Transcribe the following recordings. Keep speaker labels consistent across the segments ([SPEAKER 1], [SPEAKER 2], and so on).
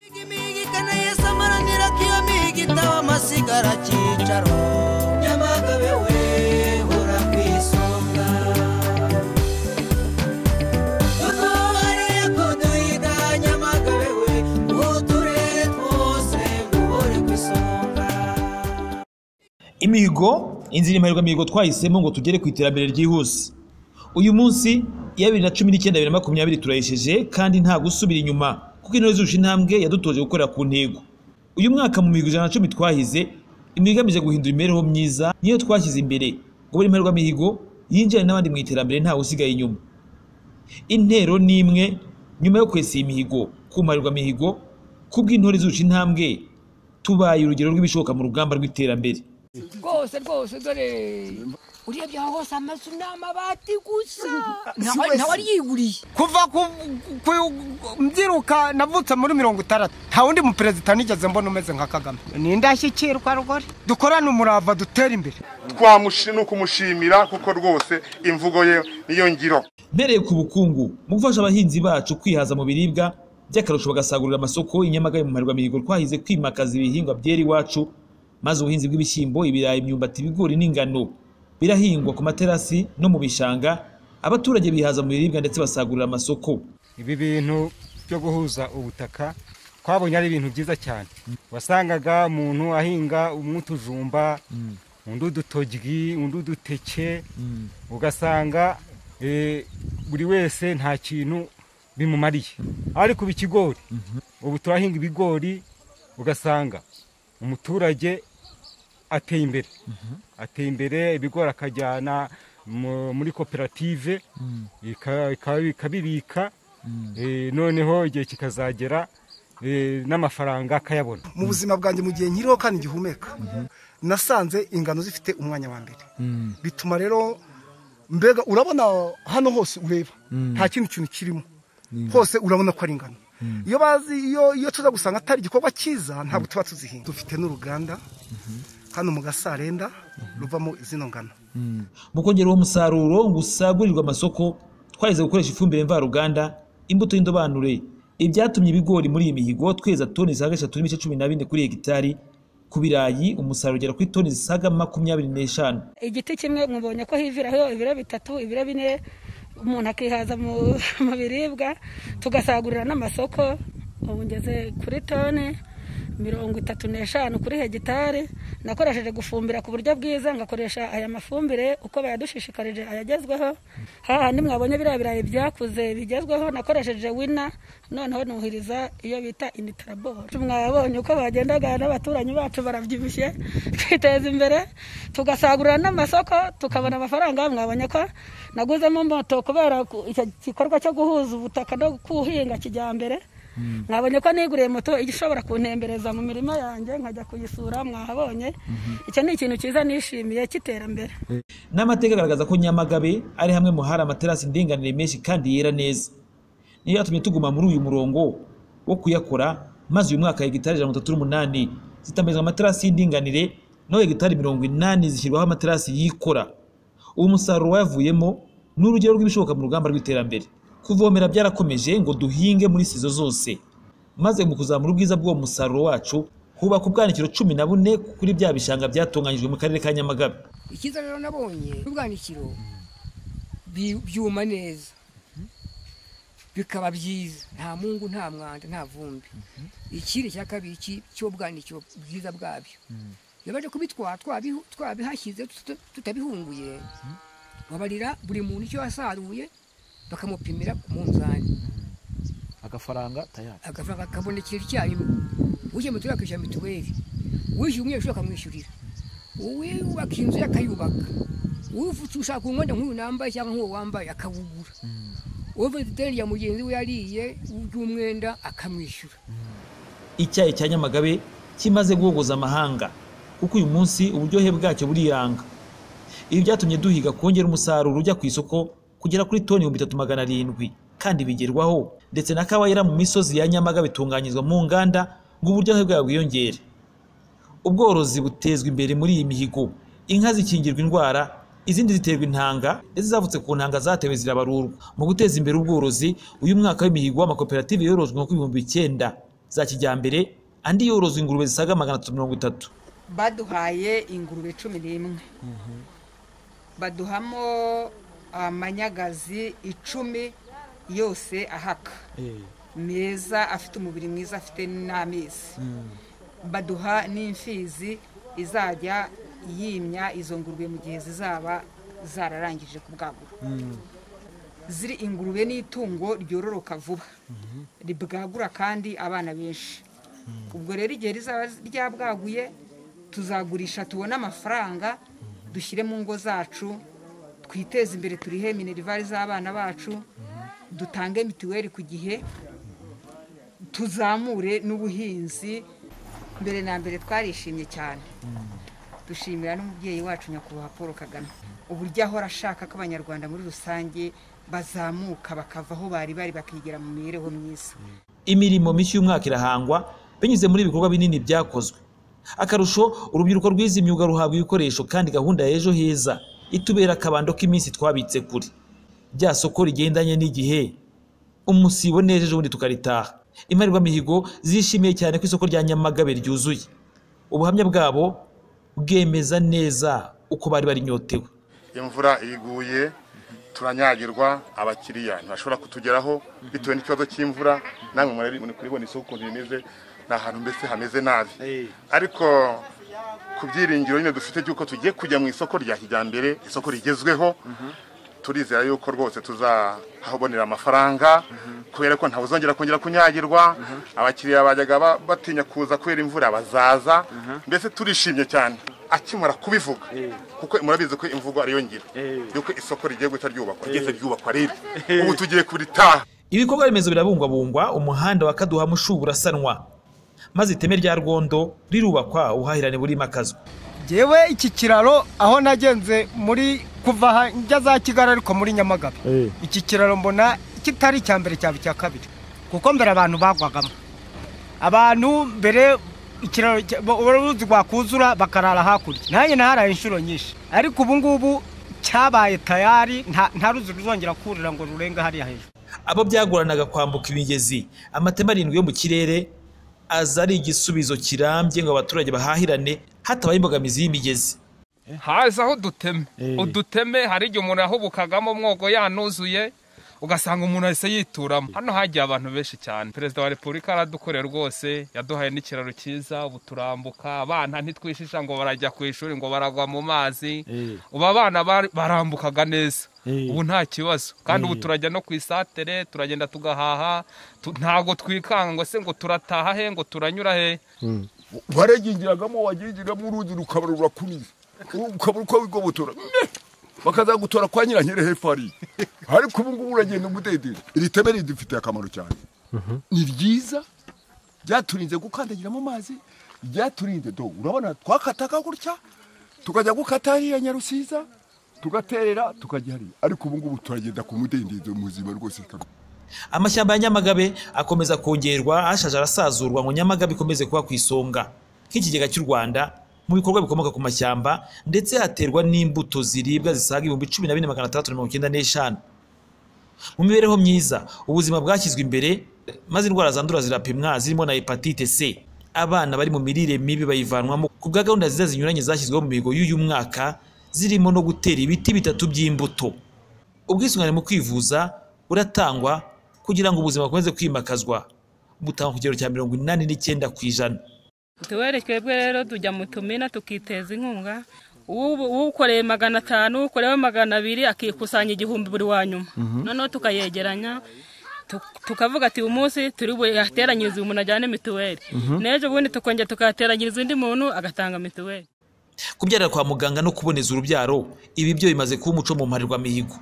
[SPEAKER 1] igimigikana yesu amaramira ko iyo mihigo itaba amasigara cyicaro nyamagabe we ura ku isonga kuko hariya kuduhida nyamagabe we uturere twose ngo uri ku isonga
[SPEAKER 2] imihigo inzira impariwamihigo twahisemo ngo tugere ku iterambere ryihuse uyu munsi iya bibiri na cumi n'icyenda bibiri na makumyabiri turayesheje kandi nta gusubira inyuma kuko intore zuje intambwe yadutoje gukorera ku ntego uyu mwaka mu mihigo ijana na cumi twahize imihigo igamije guhindura imibereho myiza niyo twashyize imbere ngo buri mpariwamihigo yinjirane n'abandi mu iterambere ntawe usigaye inyuma intero ni imwe nyuma yo kwesa iyi mihigo ku mpariwamihigo kubw'intore zuje intambwe tubaye urugero rw'ibishoboka mu rugamba rw'iterambere
[SPEAKER 3] rwose rwose dore urebye aho hose amazu ni amabati gusa
[SPEAKER 4] wese.
[SPEAKER 3] ntawe ariyiguriye
[SPEAKER 4] kuva ku ku- mbyiruka navutse muri mirongo itandatu nta wundi muperezida nigeze mbona umeze nka kagame ni indashyikirwa rugori dukorane umurava dutere imbere
[SPEAKER 5] twamushi ni ukumushimira kuko rwose imvugo ye niyo ngiro
[SPEAKER 2] mpereye ku bukungu mu gufasha abahinzi bacu kwihaza mu biribwa by'akarusho bagasagurira amasoko i Nyamagabe mu mihigo twahize kwimakaza ibihingwa byera iwacu maze ubuhinzi bw'ibishyimbo ibirayi imyumbati ibigori n'ingano birahingwa ku materasi no mu bishanga abaturage bihaza mu biribwa ndetse basagurira amasoko
[SPEAKER 6] ibi bintu byo guhuza ubutaka twabonye ari ibintu byiza cyane wasangaga umuntu ahinga umwe utujumba undi udutoryi undi uduteke ugasanga eh, buri wese nta kintu bimumariye ariko ubu ikigori ubu turahinga ibigori ugasanga umuturage ateye imbere ateye imbere ibigori akajyana mu- muri koperative ika- ika- ikabibika Eh, noneho igihe kikazagera eh, n'amafaranga akayabona
[SPEAKER 7] mu buzima bwanjye mu gihe nkiriho kandi ngihumeka nasanze ingano zifite umwanya wa mbere bituma rero mbega urabona hano hose ureba nta kindi kintu kirimo hose urabona ko ari ingano iyo bazi iyo iyo tuza gusanga atari igikorwa cyiza ntabwo tuba tuzihinga dufite n'uruganda hano mu gasarenda ruvamo zino ngano
[SPEAKER 2] mu kongera uwo musaruro ngo usagurirwe amasoko twaheze gukoresha ifumbire mvaruganda imbuto y'indobanure ibi byatumye ibigori muri iyi mihigo tweza toni zisaga eshatu n'ibice cumi na bine kuri hegitari ku birayi umusaruro ugera kuri toni zisaga makumyabiri n'eshanu
[SPEAKER 8] igiti kimwe mubonye ko hiviraho ibiro bitatu ibiro bine umuntu akihaza mu mu biribwa tugasagurira n'amasoko ubu ngeze kuri tone mirongo itatu n'eshanu kuri hegitari nakoresheje gufumbira ku buryo bwiza ngakoresha aya mafumbire uko bayadushishikarije ayagezweho haha mwabonye biriya birayi byakuze bigezweho nakoresheje wina noneho nuhiriza iyo bita imitaraboro mwabonye uko bagendaga n'abaturanyi bacu barabyibushye twiteza imbere tugasagurira n'amasoko tukabona amafaranga mwabonye ko naguzemo moto kubera ku- icyo gikorwa cyo guhuza ubutaka no kuhinga kijyambere mwabonye ko niguriye moto ijya ishobora kuntembereza mu mirima yanjye nkajya kuyisura mwahabonye icyo ni ikintu cyiza nishimiye cy'iterambere
[SPEAKER 2] n'amateka agaragaza ko nyamagabe ari hamwe mu hari amaterasi ndinganire menshi kandi yera neza niyo yatumye tuguma muri uyu murongo wo kuyakora maze uyu mwaka hegitari ijana na mirongo itatu n'umunani zitambarizwa amaterasi y'indinganire naho hegitari mirongo inani zishyirwaho amaterasi yikora uwo musaruro wayavuyemo ni urugero rw'ibishoboka mu rugamba rw'iterambere kuvomera byarakomeje ngo duhinge muri sizo zose maze mu kuzamura ubwiza bw'uwo musaruro wacu hubaka ubwanikiro cumi na bune kuri bya bishanga byatunganyijwe mu karere ka nyamagabe
[SPEAKER 3] icyiza rero nabonye ubwanikiro bi- byuma neza bikaba byiza nta mungu nta mwanda nta vumbi ikindi cya kabiri iki- cy'ubwanikiro bwiza bwabyo iyo baje kubitwara twabihu- twabihashyize tuta- tutabihunguye babarira buri muntu icyo yasaruye bakamupimira ku munzani
[SPEAKER 9] agafaranga tayari
[SPEAKER 3] agafaranga kabonekera icyarimwe uje mutuye akishyura mituweli wishyura umunyeshuri akamwishyurira uwubaka inzu ye akayubaka ufite ushaka umwenda nk'uyu nambaye cyangwa nk'uwo wambaye akawugura ufite ideni ya mugenzi we yariye ry'umwenda akamwishyura
[SPEAKER 2] icyayi cya nyamagabe kimaze guhogoza amahanga kuko uyu munsi uburyohe bwacyo buriyanga ibi byatumye duhiga kongera umusaruro ujya ku isoko kugera kuri toni ibihumbi bitatu magana arindwi kandi bigerwaho ndetse na kawa yera mu misozi ya nyamagabe itunganyirizwa mu nganda ngo uburyohe bwayo bwiyongere ubworozi butezwa imbere muri iyi mihigo inka zikingirwa indwara izindi ziterwa intanga ndetse zavutse ku ntanga zatewe zirabarurwa mu guteza imbere ubworozi uyu mwaka w'imihigo w'amakoperative yorojwe nko ku bihumbi icyenda za kijyambere andi yoroza ingurube zisaga magana atatu mirongo itatu
[SPEAKER 10] baduhaye ingurube cumi n'imwe baduhamo amanyagazi icumi yose ahaka meza afite umubiri mwiza afite n'amezi baduha n'imfizi izajya yimya izo ngurube mu gihe zizaba zararangije kubwagura ziri ingurube n'itungo ryororoka vuba ribwagura kandi abana benshi ubwo rero igihe rizaba ryabwaguye tuzagurisha tubone amafaranga dushyire mu ngo zacu twiteze imbere turihe minerivare z'abana bacu dutange mituweli ku gihe tuzamure n'ubuhinzi mbere na mbere twarishimye cyane dushimira n'umubyeyi wacu nyakubahwa paul kagame uburyo ahora ashaka ko abanyarwanda muri rusange bazamuka bakava aho bari bari bakigera mu mibereho myiza
[SPEAKER 2] imirimo mishya y'umwaka irahangwa binyuze muri ibikorwa binini byakozwe akarusho urubyiruko rwize imyuga ruhabwa ibikoresho kandi gahunda ya ejo heza itubera akabando k'iminsi twabitse kure rya soko rigendanye n'igihe umusibo neza ejo bundi tukaritaha imparirwamihigo zishimiye cyane ko isoko rya nyamagabe ryuzuye ubuhamya bwabo bwemeza neza uko bari barinyotewe
[SPEAKER 5] imvura iguye turanyagirwa abakiriya ntibashobora kutugeraho bitewe n'ikibazo cy'imvura namwe murari muri kuribona isoko ukuntu rimeze ni ahantu mbese hameze nabi ariko ku byiringiro nyine dufite by'uko tugiye kujya mu isoko rya kijyambere isoko rigezweho turizera yuko rwose tuzahabonera amafaranga kubera ko ntawe uzongera kongera kunyagirwa abakiriya bajyaga ba- batinya kuza kubera imvura bazaza mbese turishimye cyane akimara kubivuga kuko murabizi ko imvugo ariyo ngiro yuko isoko rigiye guhita ryubakwa ryese ryubakwa rero ubu tugiye kuritaha
[SPEAKER 2] ibikorwa remezo birabungwabungwa umuhanda wa kaduha mushubu urasanwa maze iteme rya rwondo rirubakwa ubuhahirane burimakazwa
[SPEAKER 4] yewe iki kiraro aho nagenze muri kuva aha njya za kigali ariko muri nyamagabe iki kiraro mbona kitari icya mbere cyaba icya kabiri kuko mbere abantu bagwagamo abantu mbere ikiraro cya- bo- uruzi rwakuzura bakarara hakurya nanjye naharaye inshuro nyinshi ariko ubu ngubu cyabaye tayari nta nta ruzi ruzongera kurira ngo rurenge hariya hejuru
[SPEAKER 2] abo byagoranaga kwambuka imigezi amateme arindwi yo mu kirere aza ari igisubizo kirambye ngo abaturage bahahirane hatabaye imbogamizi y'imigezi
[SPEAKER 11] haza aho duteme uduteme hari igihe umuntu yahubukagamo umwogo yanuzuye ugasanga umuntu ahise yituramo hano hagiye abantu benshi cyane perezida wa repubulika aradukorera rwose yaduhaye n'ikiraro cyiza ubu turambuka abana ntitwishisha ngo barajya ku ishuri ngo baragwa mu mazi ubu abana bari- barambukaga neza ubu nta kibazo kandi ubu turajya no ku isatere turagenda tugahaha tu- ntabwo twikanga ngo se ngo turataha he ngo turanyura he
[SPEAKER 12] waragingiragamo wagingiramo urundi rukaba rurakuniza ukaba uko wigobotora Ne! bakazagutora kwa nyirankere hepfo hariya ariko ubu ngubu uragenda umudendera iri teme ridufitiye akamaro cyane ni ryiza ryaturinze gukandagira mu mazi ryaturinze do urabona twakataga gutya tukajya gukata hariya nyarusiza tugaterera tukajya hariya ariko ubu ngubu turagenda ku mudendezo muzima rwose
[SPEAKER 2] amashyamba ya nyamagabe akomeza kongerwa ashaje arasazurwa ngo nyamagabe ikomeze kuba ku isonga nk'ikigega cy'u rwanda mu bikorwa bikomoka ku mashyamba ndetse haterwa n'imbuto ziribwa zisaga ibihumbi cumi na bine magana atandatu na mirongo icyenda n'eshanu mu mibereho myiza ubuzima bwashyizwe imbere maze indwara zandura zirapimwa zirimo na hepatite c abana bari mu mirire mibi bayivanwamo ku bwa gahunda nziza zinyuranye zashyizweho mu mihigo y'uyu mwaka zirimo no gutera ibiti bitatu by'imbuto ubwisungane mu kwivuza buratangwa kugira ngo ubuzima bukomeze kwimakazwa butangwa ku kigero cya mirongo inani n'icyenda ku ijana
[SPEAKER 13] Mituweli twebwe rero tujya mu tumina tukiteza inkunga Ubu- uwukoreye magana atanu ukorewe magana abiri akikusanya igihumbi buri wa nyuma
[SPEAKER 14] Mhm.
[SPEAKER 13] noneho tukayegeranya tuk- tukavuga ati uyu munsi turi buhateranyirize uyu muntu ajyane mituweli
[SPEAKER 2] Mhm.
[SPEAKER 13] n'ejo bundi tukongera tukahateranyiriza undi muntu agatanga mituweli
[SPEAKER 2] kubyarira kwa muganga no kuboneza urubyaro ibi byo bimaze kuba umuco mu mparirwamihigo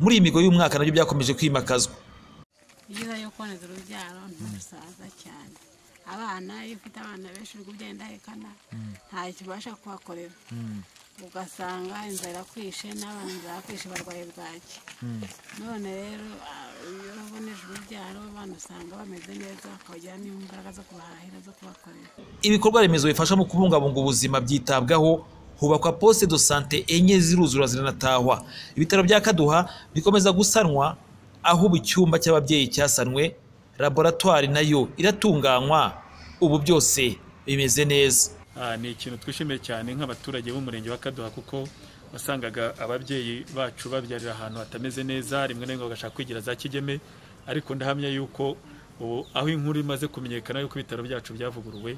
[SPEAKER 2] muri iyi mihigo y'umwaka nabyo byakomeje kwimakazwa
[SPEAKER 15] byiza yo kuboneza urubyaro ntusaza cyane abana iyo ufite abana benshi uri kugenda ahekana nta kibasha kuhakorera ugasanga inzara irakwishe n'abana irakwishe barwaye bwaki none rero ah, iyo uboneje urubyaro abana usanga bameze neza bakagira n'imbaraga zo kubahahira zo kubakorera
[SPEAKER 2] ibikorwa remezo bifasha mu kubungabunga ubuzima byitabwaho hubakwa poste de sante enye ziruzura ziranatahwa ibitaro bya kaduha bikomeza gusanwa aho ubu icyumba cy'ababyeyi cyasanwe laboratwari nayo iratunganywa ubu byose bimeze neza
[SPEAKER 14] Ah, ni ikintu twishimiye cyane nk'abaturage b'umurenge wa kaduha kuko wasangaga ababyeyi bacu babyarira ahantu hatameze neza rimwe na rimwe bagashaka kwigira za kigeme ariko ndahamya yuko ubu aho inkuru imaze kumenyekana yuko ibitaro byacu byavuguruwe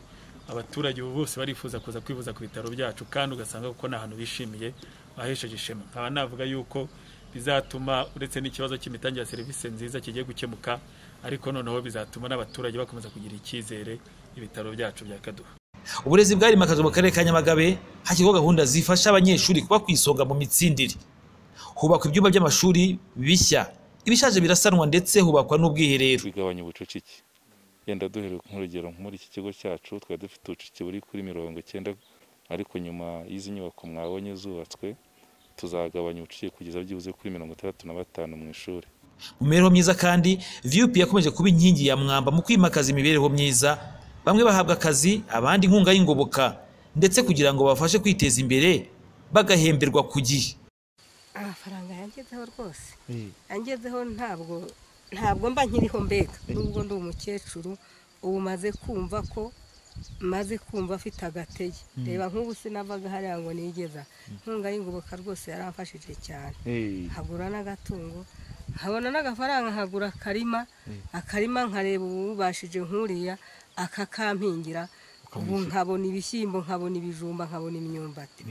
[SPEAKER 14] abaturage ubu bose barifuza kuza kwivuza ku bitaro byacu kandi ugasanga kuko nta hantu bishimiye bahesheje ishema nkaba navuga yuko bizatuma uretse n'ikibazo cy'imitangire ya serivisi nziza kigiye gukemuka ariko noneho bizatuma n'abaturage bakomeza kugira icyizere ibitaro byacu bya kaduha
[SPEAKER 2] uburezi bwarimakajwe mu karere ka nyamagabe hashyirwaho gahunda zifasha abanyeshuri kuba ku isonga mu mitsindire hubakwa ibyumba by'amashuri bishya ibishaje birasanwa ndetse hubakwa n'ubwiherero
[SPEAKER 16] bigabanya ubucucike yenda duhereye nk'urugero muri iki kigo cyacu twari dufite ubucucike buri kuri mirongo icyenda ariko nyuma y'izi nyubako mwabonye zubatswe tuzagabanya ubucucike kugeza byibuze kuri mirongo itandatu na batanu mu ishuri
[SPEAKER 2] mu mibereho myiza kandi vup yakomeje kuba inkingi ya mwamba mu kwimakaza imibereho myiza bamwe bahabwa akazi abandi inkunga y'ingoboka ndetse kugira ngo babafashe kwiteza imbere bagahemberwa ku gihe
[SPEAKER 17] amafaranga yangezeho rwose yangezeho ntabwo ntabwo mba nkiriho mbega nubwo ndi umukecuru ubu maze kumva ko maze kumva afite agatege
[SPEAKER 18] Mm.
[SPEAKER 17] reba nk'ubu sinavaga hariya ngo nigeza inkunga y'ingoboka rwose yaramfashije cyane nkagura n'agatungo nkabona n'agafaranga nkagura akarima akarima nkareba ububashije nkuriya akakampingira ubu nkabona ibishyimbo nkabona ibijumba nkabona imyumbati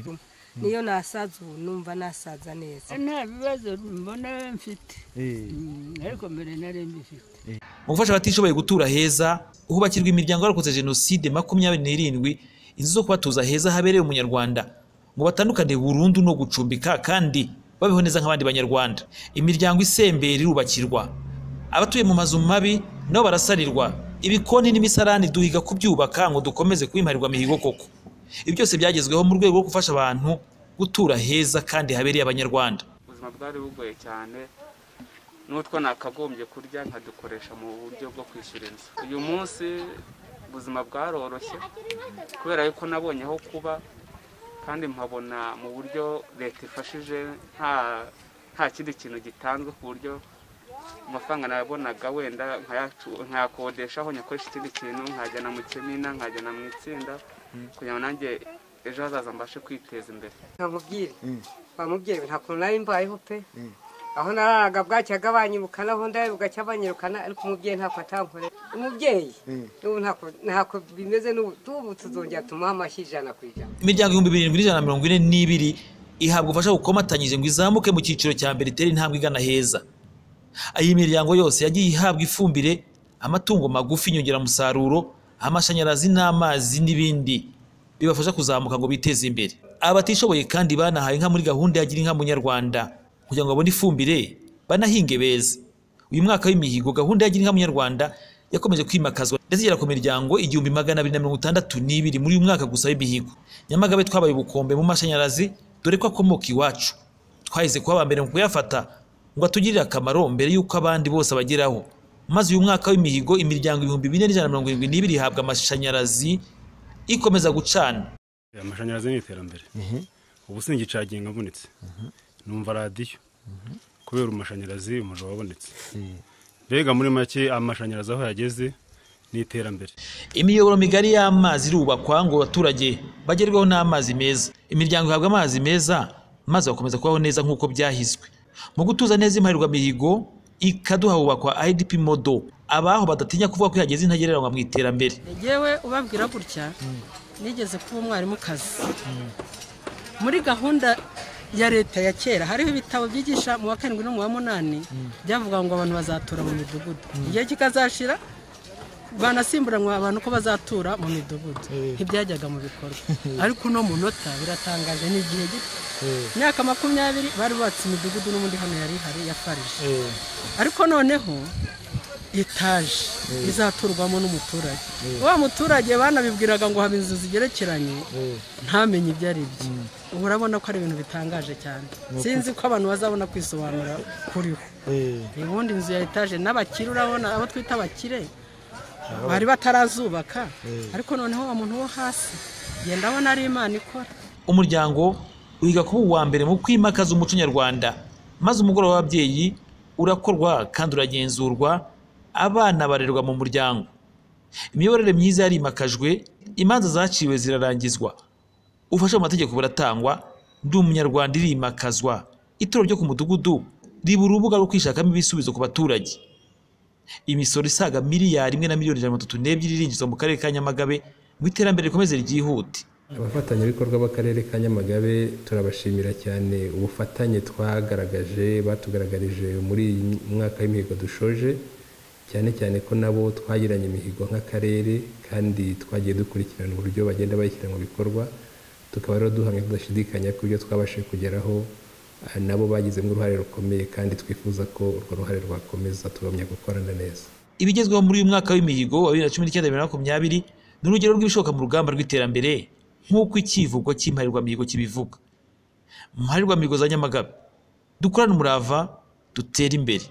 [SPEAKER 17] niyo nasaza ubu numva nasaza neza
[SPEAKER 18] nta bibazo mbona mfite Mm, ariko mbere nari mbifite
[SPEAKER 2] mu gufasha abatishoboye gutura heza hubakirwa imiryango yarokotse jenoside makumyabiri n'irindwi inzu zo kubatuza heza habereye umunyarwanda ngo batandukane burundu no gucumbika kandi babeho neza nk'abandi banyarwanda imiryango isembera irubakirwa abatuye mu mazu mabi nabo barasarirwa ibikoni n'imisarani duhiga kubyubaka ngo dukomeze kubimarirwa mihigo koko ibi byose byagezweho mu rwego rwo gufasha abantu gutura heza kandi habereye abanyarwanda
[SPEAKER 19] ubuzima bwari bugoye cyane n'utwo nakagombye kurya nkadukoresha mu buryo bwo kwishyura inzu uyu munsi ubuzima bwaroroshye kubera yuko nabonye aho kuba kandi mpabona mu buryo leta ifashije nta nta kindi kintu gitanzwe ku buryo amafaranga nabonaga wenda nkayacu- nkayakodeshaho nyakoresha ikindi kintu nkajyana mu kimina nkajyana mu itsinda kugira ngo nanjye ejo hazaza mbashe kwiteza imbere
[SPEAKER 17] ntamubwire bamubwire nta kuntu nari mbayeho pe aho nararaga bwacyaga banyirukana aho ndaye bugacya banyirukana ariko umubyeyi ntako atankorera umubyeyi n'ubu ntako ntako bimeze n'ubu tubu tuzongera tumuha amashyi ijana ku ijana
[SPEAKER 2] imiryango ibihumbi birindwi n'ijana na mirongo ine n'ibiri ihabwa ubufasha bukomatanyije ngo izamuke mu cyiciro cya mbere itere intambwe igana heza iyi miryango yose yagiye ihabwa ifumbire amatungo magufi inyongeramusaruro amashanyarazi n'amazi n'ibindi bibafasha kuzamuka ngo biteze imbere abatishoboye kandi banahawe inka muri gahunda ya gira inka munyarwanda kugira ngo babone ifumbire banahinge beza uyu mwaka w'imihigo gahunda ya gira inka munyarwanda yakomeje kwimakazwa ndetse igera ku miryango igihumbi magana abiri na mirongo itandatu n'ibiri muri uyu mwaka gusa w'imihigo nyamagabe twabaye ubukombe mu mashanyarazi dore ko akomoka iwacu twahise kuba aba mbere mu kuyafata ngo atugirire akamaro mbere y'uko abandi bose abageraho maze uyu mwaka w'imihigo imiryango ibihumbi bine n'ijana na mirongo irindwi n'ibiri ihabwa amashanyarazi ikomeza gucana
[SPEAKER 20] amashanyarazi ni iterambere ubu singicaginga mvunitse numva radiyo kubera amashanyarazi umuriro wabonetse mbega muri make amashanyarazi aho yageze ni iterambere
[SPEAKER 2] imiyoboro migari y'amazi irubakwa ngo abaturage bagerweho n'amazi meza imiryango ihabwa amazi meza maze bakomeza kubaho neza nk'uko byahizwe mu gutuza neza imparirwa mihigo ikaduha hubakwa idp modo abaho badatinya kuvuga ko yageze intagereranywa mu iterambere
[SPEAKER 21] yewe ubabwira gutya nigeze kuba umwarimukazi muri gahunda ya leta ya kera hariho ibitabo byigisha mu wa karindwi no mu wa munani byavuga ngo abantu bazatura mu midugudu igihe kikazashira banasimburanwa abantu ko bazatura mu midugudu ntibyajyaga mu bikorwa ariko uno munota biratangaje ni igihe gito imyaka makumyabiri bari bubatse imidugudu n'ubundi hano yari ihari ya farije ariko noneho etaje
[SPEAKER 18] Eh.
[SPEAKER 21] izaturwamo n'umuturage
[SPEAKER 18] Eh.
[SPEAKER 21] wa muturage banabibwiraga ngo haba inzu zigerekeranye ntamenye ibyo ari byo ubu urabona ko ari ibintu bitangaje cyane
[SPEAKER 18] Ni
[SPEAKER 21] sinzi ko abantu bazabona kwisobanura kuriho ubundi inzu ya etaje n'abakire urabona abo twita abakire bari batarazubaka
[SPEAKER 2] Eh.
[SPEAKER 21] ariko noneho umuntu wo hasi genda abona ari imana ikora
[SPEAKER 2] umuryango wiga kuba uwa mbere mu kwimakaza umuco nyarwanda maze umugoroba w'ababyeyi urakorwa kandi uragenzurwa abana barerwa mu muryango imiyoborere myiza yarimakajwe imanza zaciwe zirarangizwa ubufasha mu mategeko buratangwa ndi umunyarwanda irimakazwa ituro ryo ku mudugudu riba urubuga rwo kwishakamo ibisubizo ku baturage imisoro isaga miliyari imwe na miliyoni ijana na mirongo itatu n'ebyiri irinjizwa mu karere ka nyamagabe mu iterambere rikomeze ryihute
[SPEAKER 1] abafatanyabikorwa b'akarere ka nyamagabe turabashimira cyane ubufatanye twagaragaje batugaragarije muri iyi mwaka w'imihigo dushoje cyane cyane ko nabo twagiranye imihigo nk'akarere kandi twagiye dukurikirana uburyo bagenda bayishyira mu bikorwa tukaba rero duhamya tudashidikanya ko ibyo twabashije kugeraho ah, nabo bagizemo uruhare rukomeye kandi twifuza ko urwo ruhare rwakomeza tugumya gukorana neza
[SPEAKER 2] ibigezweho muri uyu mwaka w'imihigo wa bibiri na cumi n'icyenda bibiri na makumyabiri ni urugero rw'ibishoboka mu rugamba rw'iterambere nk'uko icyivugo cy'imparirwamihigo kibivuga mu mparirwamihigo za nyamagabe dukorane umurava dutere imbere